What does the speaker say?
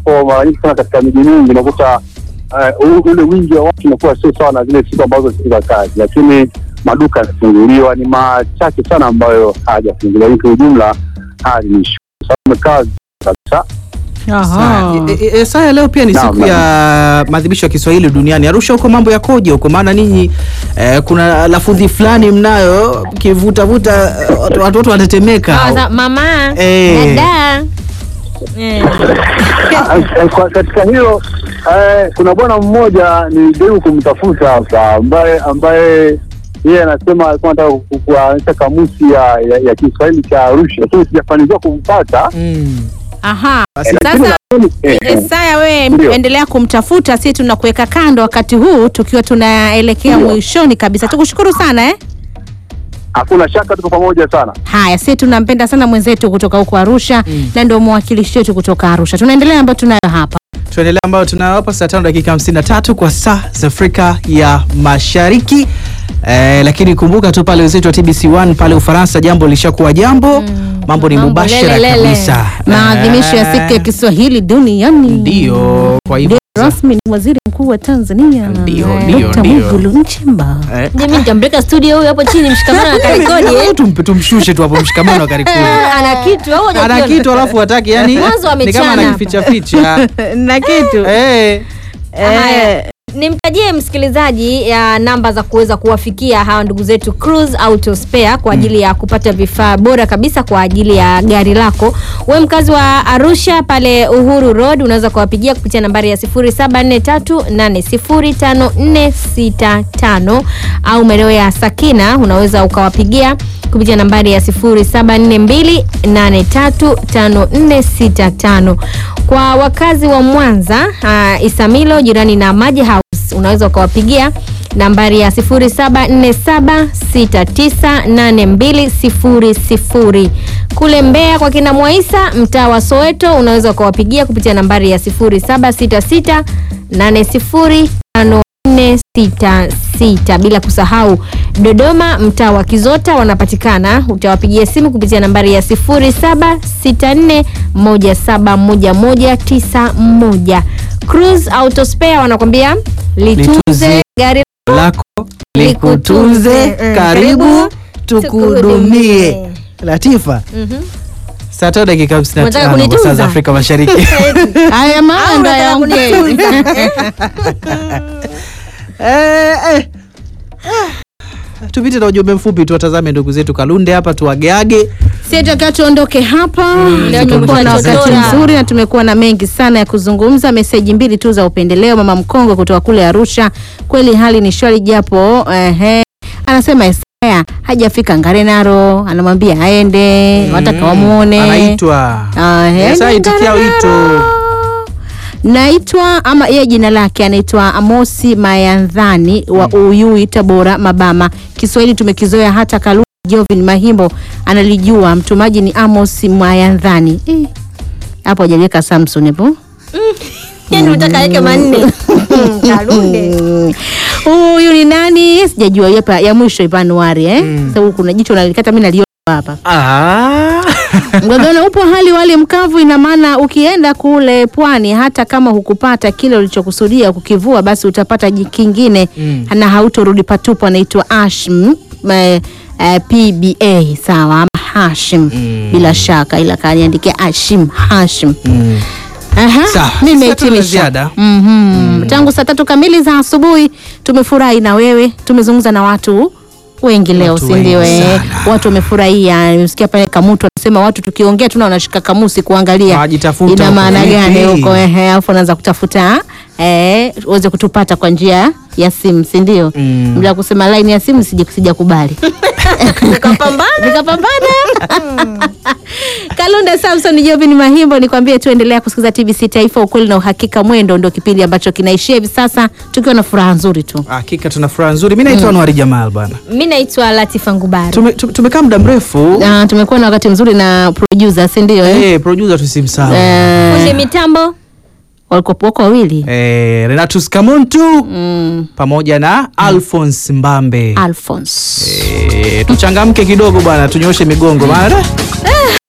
ambapo mara nyingi sana katika miji mingi unakuta uh, ule wingi wa watu unakuwa sio sawa na zile siku ambazo siku za kazi, lakini maduka yanafunguliwa, ni machache sana ambayo hayajafunguliwa. Lakini kwa ujumla hali ni shwari, sababu umekaa kabisa. Aha. E, e, e, saya leo pia ni Naam, siku ya maadhimisho ya Kiswahili duniani. Arusha huko mambo yakoje huko? Maana ninyi eh, kuna lafudhi fulani mnayo kivutavuta watu watu wanatetemeka. Ah, za- mama Eh. dada Eh. Ah, kwa- katika hilo eh, kuna bwana mmoja nilijaribu kumtafuta hapa ambaye ambaye yeye anasema alikuwa anataka ku- kuanzisha kamusi ya, ya, ya Kiswahili cha Arusha, lakini sijafanikiwa kumpata. Mm. Aha. Basi- Sasa Eh, eh, Esaya, wewe Ndio. endelea kumtafuta, si tunakuweka kando wakati huu tukiwa tunaelekea Ndio. mwishoni kabisa. Tukushukuru sana eh? Hakuna shaka tuko pamoja sana. Haya, si tunampenda sana mwenzetu kutoka huko Arusha Mm. na ndio mwakilishi wetu kutoka Arusha. Tunaendelea ambayo tunayo hapa. Tuendelea ambayo tunayo hapa saa tano dakika hamsini na tatu kwa saa za Afrika ya Mashariki. Eh, lakini kumbuka tu pale wenzetu wa TBC1 pale Ufaransa jambo lishakuwa jambo. Mambo ni Mambo mubashara lele, lele. kabisa. Maadhimisho ya siku ya Eh, Kiswahili duniani. Ndio, kwa hivyo Ndio rasmi ni Waziri Mkuu wa Tanzania Ndio, eh, ndio, Dr. ndio. Mwigulu Nchemba. eh, Mimi nitampeleka studio huyu hapo chini mshikamano na karekodi eh. tumpe tumshushe tu hapo mshikamano wa karikuni. Ana kitu au ana hajakiona? kitu alafu hataki yani Mwanzo ni kama amechana anakificha ficha na kitu eh Haya, nimtajie msikilizaji ya namba za kuweza kuwafikia hawa ndugu zetu Cruise Auto Spare kwa ajili ya kupata vifaa bora kabisa kwa ajili ya gari lako. We mkazi wa Arusha pale Uhuru Road unaweza kuwapigia kupitia nambari ya 0743805465 au maeneo ya Sakina unaweza ukawapigia kupitia nambari ya 0742835465. Kwa wakazi wa Mwanza uh, Isamilo jirani na Maji House unaweza ukawapigia nambari ya 0747698200. Kule Mbeya kwa kina Mwaisa mtaa wa Soweto unaweza ukawapigia kupitia nambari ya 0766805466 bila kusahau Dodoma mtaa wa Kizota wanapatikana, utawapigia simu kupitia nambari ya 0764171191. Cruise Auto Spare wanakwambia litunze Litunze gari lako likutunze Mm, karibu tukuhudumie. tukuhudumie Latifa Mhm. saa tano dakika hamsini na Unataka tano kwa saa kunitunza? za Afrika Mashariki haya maana ndo unataka yaongei Eh, eh. Ah. tupite na ujumbe mfupi tuwatazame ndugu zetu Kalunde hapa tuwageage si takiwa tuondoke hapa leo tumekuwa na tumekuwa wakati tukichora. mzuri na tumekuwa na mengi sana ya kuzungumza meseji mbili tu za upendeleo mama mkongo kutoka kule arusha kweli hali ni shwari japo ehe anasema Isaya hajafika Ngarenaro anamwambia aende wataka wamuone anaitwa Ah, Yes, aende aitikia Ngarenaro. wito. naitwa ama yeye jina lake anaitwa Amosi Mayandhani wa Uyui Tabora Mabama. Kiswahili tumekizoea hata Kalunde Jovin Mahimbo analijua. Mtumaji ni Amos Mayandhani. Eh, Hapo hajaliweka Samson hapo. yani unataka yake manne Kalunde Mm. Huyu ni nani? Sijajua hapa ya mwisho ipa Anuari eh. Sasa huku kuna jicho nalikata mimi naliona hapa. Ah. Mgagano upo hali wali mkavu, ina maana ukienda kule pwani, hata kama hukupata kile ulichokusudia kukivua, basi utapata ji- kingine Mm. na hautorudi patupu. Anaitwa Ashim eh, eh, PBA sawa, ama Hashim bila shaka, ila kaniandikia Ashim Hashim. Mm. Aha, Sawa, nimehitimisha. sasa tuna ziada. Mhm. Tangu saa tatu kamili za asubuhi tumefurahi na wewe, tumezungumza na watu wengi leo, Watu si ndio? wengi eh? sana. Watu wamefurahia. Nimesikia pale Kamutu anasema watu tukiongea tuna wanashika kamusi kuangalia Wajitafuta ina huko maana vipi? gani huko, ehe, alafu anaanza kutafuta eh, uweze kutupata kwa njia ya simu, si ndio? Mm. Bila kusema line ya simu sija sijakubali ukapambana nikapambana Kalunda Samson Jovin Mahimbo, nikwambie tu endelea kusikiliza TBC Taifa, ukweli na uhakika. Mwendo ndio kipindi ambacho kinaishia hivi sasa tukiwa na furaha nzuri tu. Hakika tuna furaha nzuri. Mimi naitwa Anwari Jamal bana. mi naitwa Latifa Ngubari Tume- tume- Tumekaa muda mrefu. Na tumekuwa na wakati mzuri na producer, si ndio? Eh, Eh, producer tusimsahau. Eh, fundi mitambo walikuwa wako wawili Eh, Renatus Kamuntu mm, pamoja na Alphonse Mbambe. Alphonse Eh, tuchangamke kidogo bwana, tunyoshe migongo maana